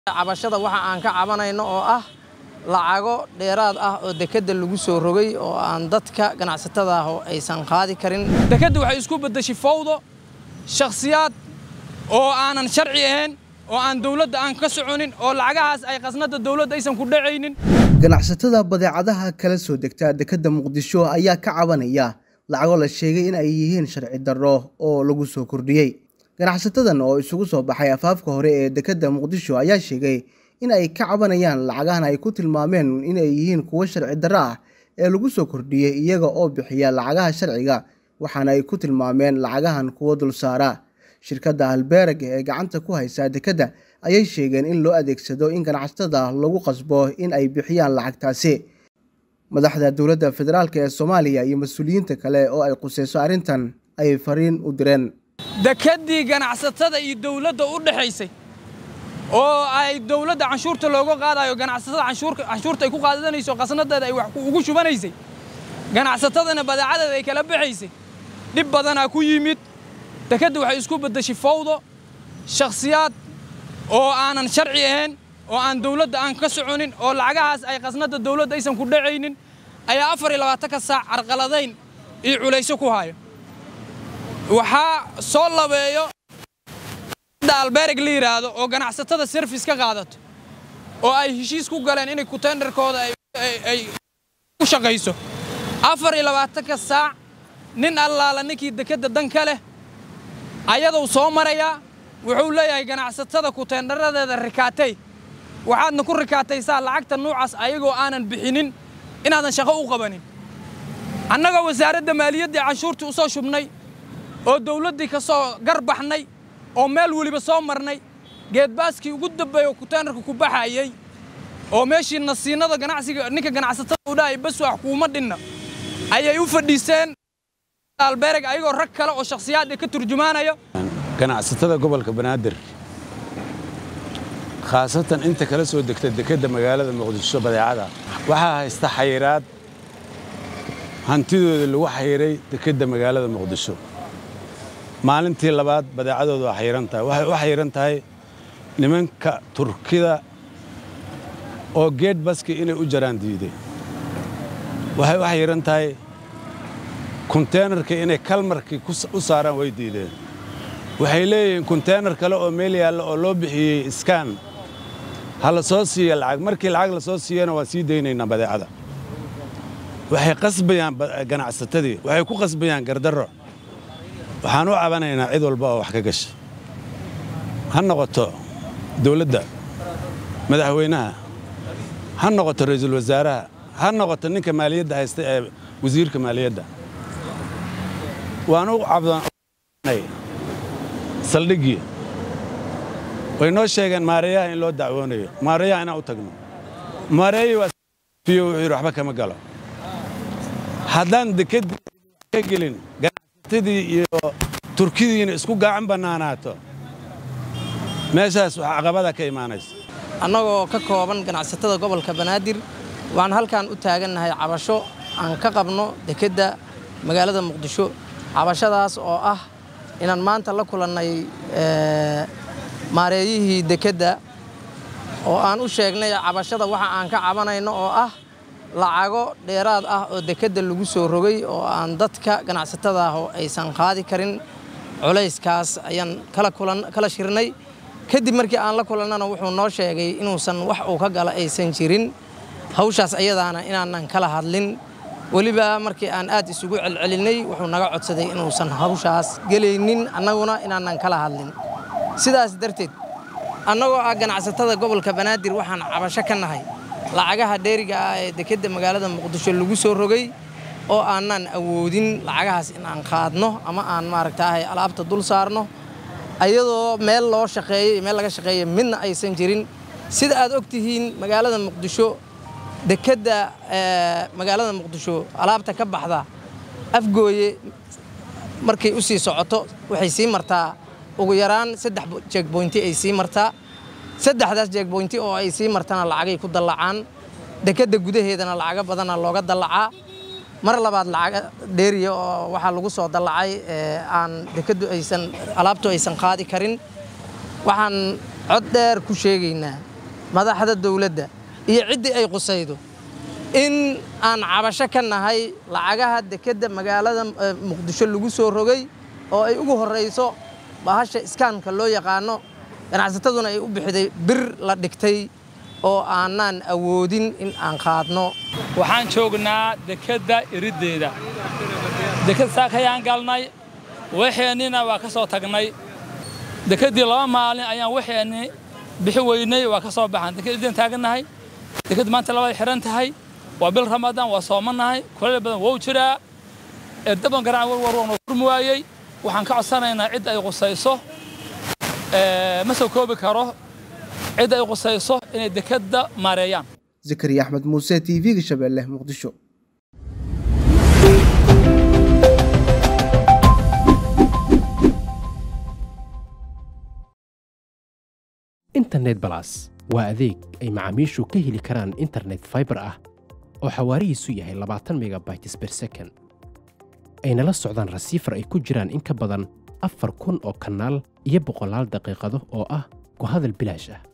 cabashada waxa aan ka cabanayno oo ah lacago dheeraad ah oo dekedda lagu soo rogay oo aan dadka ganacsatada ah oo aysan qaadi karin dekedda waxay isku beddeshay fawdo shakhsiyaad oo aanan sharci ahayn oo aan dawladda aan ka soconin oo lacagahaas ay qasnada dawladda aysan ku dhacaynin ganacsatada badeecadaha kala soo degta dekedda muqdisho ayaa ka cabanaya lacago la sheegay in ay yihiin sharci darro oo lagu soo kordhiyey ganacsatadan oo isugu soo baxay afaafka hore ee dekedda muqdisho ayaa sheegay in ay ka cabanayaan lacagahan ay ku tilmaameen inay yihiin kuwo sharci darro ah ee lagu soo kordhiyey iyaga oo bixiya lacagaha sharciga waxaana ay ku tilmaameen lacagahan kuwo dulsaara shirkadda halbeerag ee gacanta ku haysa dekedda ayay sheegeen in loo adeegsado in ganacsatada lagu qasbo in ay bixiyaan lacagtaasi madaxda dowladda federaalk ee soomaaliya iyo mas-uuliyiinta kale oo ay quseyso arrintan ayay fariin u direen dekeddii ganacsatada iyo dawladda u dhexaysay oo ay dawladda canshuurta looga qaadayo ganacsatada canshuurta ay ku qaadanayso qasnadeeda ay wax ugu shubanaysay ganacsatadana badeecadeeda ay kala baxaysay dhib badanaa ku yimid dekedda waxay isku beddeshay fawdo shakhsiyaad oo aanan sharci ahayn oo aan dawladda aan ka soconin oo lacagahaas ay qasnada dawladda aysan ku dhacaynin ayaa afar iyo labaatanka saac carqaladayn iyo culayso ku hayo waxaa soo labeeyo albeereg la yidhaahdo oo ganacsatada serfis ka qaadato oo ay heshiis ku galeen inay kutenderkooda ay ku shaqayso afar iyo labaatanka saac nin allaala ninkii dekedda dan ka leh ayaduu soo marayaa wuxuu leeyahay ganacsatada kutendaradeeda rikaatay waxaadna ku rikaataysaa lacagta nuucaas ayagoo aanan bixinin inaadan shaqo u qabanin annagoo wasaaradda maaliyaddii canshuurtii u soo shubnay oo dawladdii ka soo garbaxnay oo meel weliba soo marnay geedbaaskii ugu dambeeyo kuteenarka ku baxayey oo meeshii nasiinada ganacsiga ninka ganacsatada u dhahay bas wax kuuma dhinna ayay u fadhiiseen albeereg ayagoo rag kale oo shakhsiyaad ka turjumaanaya ganacsatada gobolka banaadir khaasatan inta kala soo degta dekedda magaalada muqdisho badeecada waxaa haysta xayiraad hantidooda lagu xayiray dekedda magaalada muqdisho maalintii labaad badeecadooda waa xayiran tahay waxay u xayiran tahay nimanka turkida oo geed baski inay u jaraan diiday waxay u xayiran tahay kunteenarka inay kalmarkii u saaraan way diideen waxay leeyihiin kunteenar kale oo meel yaalla oo loo bixiyey iskaan ha la soo siiya lacag markii lacag la soo siiyana waan sii daynaynaa badeecada waxay qasbayaan ganacsatadii waxay ku qasbayaan gardarro waxaan u cabanaynaa cid walba oo wax ka gasha ha noqoto dawladda madaxweynaha ha noqoto ra'iisul wasaaraha ha noqoto ninka maaliyadda haysta ee wasiirka maaliyadda waan u cabdanay saldhiggii way noo sheegeen maareeyaha in loo dacwoonayo maareeyaha inaan u tagno maareeyii waafiyo wuxuu yidhi waxba kama galo haddaan dekeddii ka gelin ganacsatadii iyo turkidiina isku gacan bannaanaato meeshaas waxaa caqabada ka imaanaysa annagoo ka kooban ganacsatada gobolka banaadir waxaan halkan u taagannahay cabasho aan ka qabno dekedda magaalada muqdisho cabashadaas oo ah inaan maanta la kulannay maareeyihii dekedda oo aan u sheegnay cabashada waxa aan ka cabanayno oo ah lacago dheeraad ah oo dekedda lagu soo rogay oo aan dadka ganacsatada ah oo aysan qaadi karin culayskaas ayaan kala shirnay kadib markii aan la kulannana wuxuu noo sheegay inuusan wax uu ka gala aysan jirin hawshaas ayadaana inaanan kala hadlin weliba markii aan aad isugu celcelinay wuxuu naga codsaday inuusan hawshaas gelaynin annaguna inaanan kala hadlin sidaas darteed annagoo ah ganacsatada gobolka banaadir waxaan cabasho ka nahay lacagaha dheeriga ah ee dekedda magaalada muqdisho lagu soo rogay oo aanan awoodin lacagahaas in aan qaadno ama aan maaragtaahay alaabta dul saarno ayadoo meel loo shaqeeyey meel laga shaqeeya midna aysan jirin sida aad og tihiin magaalada muqdisho dekedda magaalada muqdisho alaabta ka baxda afgooye markay u sii socoto waxay sii martaa ugu yaraan saddex jeegboynti ay sii martaa saddexdaas jeegboynti oo ay sii martana lacagay ku dallacaan dekedda gudaheedana lacago badana looga dallacaa mar labaad lacag dheeriya oo waxaa lagu soo dallacay aan dekeddu aysan alaabtu aysan qaadi karin waxaan cod dheer ku sheegaynaa madaxda dowladda iyo ciddii ay qusaydo in aan cabasho ka nahay lacagaha dekedda magaalada muqdisho lagu soo rogay oo ay ugu horrayso bahasha iskaanka loo yaqaano ganacsataduna ay u bixiday bir la dhigtay oo aanaan awoodin in aan qaadno waxaan joognaa dekedda iriddeeda deked saakayaan galnay waxeennina waa ka soo tagnay dekeddii laba maalin ayaan waxeenni bixi weynay waa ka soo baxan deked iddin taagannahay deked maanta labada xidhan tahay waa bil ramadaan waa soomannahay kuleel badan wou jiraa erdaban garaac warwar waanu furmi waayey waxaan ka codsanaynaa cidda ay qusayso ma soo koobi karo cidda ay qusayso inay dekedda maareeyaan zakariya axmed muuse t v-ga shabeelle muqdisho internet balas waa adeeg ay macaamiishu ka heli karaan internet faibar ah oo xawaarihiisu yahay labaatan megabytes ber second ayna la socdaan rasiifar ay ku jiraan in ka badan afar kun oo kanaal iyo boqolaal daqiiqado oo ah ku hadal bilaash ah